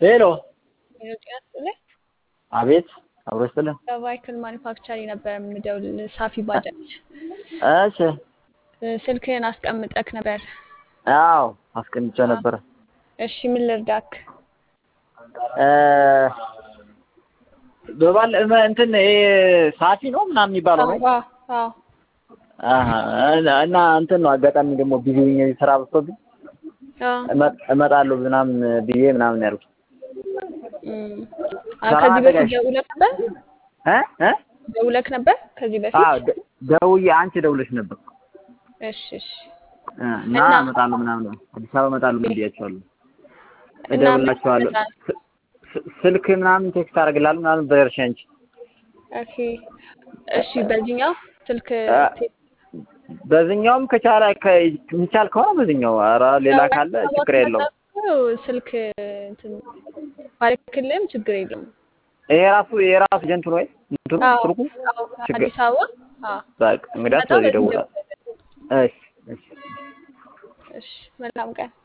ሄሎ ጤና ይስጥልኝ። አቤት አብሮ ይስጥልን። ከቫይክል ማኒፋክቸሪንግ ነበር የምደውል ሳፊ ባጃጅ። እሺ ስልክህን አስቀምጠክ ነበር። አዎ አስቀምጬ ነበረ። እሺ ምን ልርዳክ? እ በባል እመ- እንትን ይሄ ሳፊ ነው ምናምን የሚባለው ነው። አዎ አዎ አሀ እና እንትን ነው አጋጣሚ ደግሞ ቢዚ ሆኜ ስራ በዝቶብኝ አዎ እመ- እመጣለሁ ምናምን ብዬ ምናምን ያልኩት እም። አ ስራ ከዚህ በፊት አዘጋጅ- ደውለክ ነበር? እ እ ደውለክ ነበር ከዚህ በፊት? አዎ ደ- ደውዬ አንቺ ደውለሽ ነበር እሺ እሺ እ እና እና- እመጣለሁ ምናምን አዲስ አበባ እመጣለሁ ብያቸዋለሁ። እና ምን እደውልላቸዋለሁ ይመጣል? ስ- ስ- ስልክ ምናምን ቴክስት አደርግልሃለሁ ምናምን በደርሻ አንቺ ኦኬ እሺ በዚህኛው ስልክ አ- ቴ- በዚህኛውም ከቻለ ከ- የሚቻል ከሆነ በዚህኛው ኧረ ሌላ ካለ ችግር የለውም። ስልክ እንትን ባልክልም ችግር የለውም። ይሄ ራሱ የራሱ ጀንቱ ነው ወይ እንትኑ አዎ ስልኩ አዎ ችግር አዲስ አበባ አዎ በቃ እንግዲያስ መጣሁ በዚህ በዚህ ደውላለሁ። ደውላለሁ። እሺ እሺ እሺ መልካም ቀን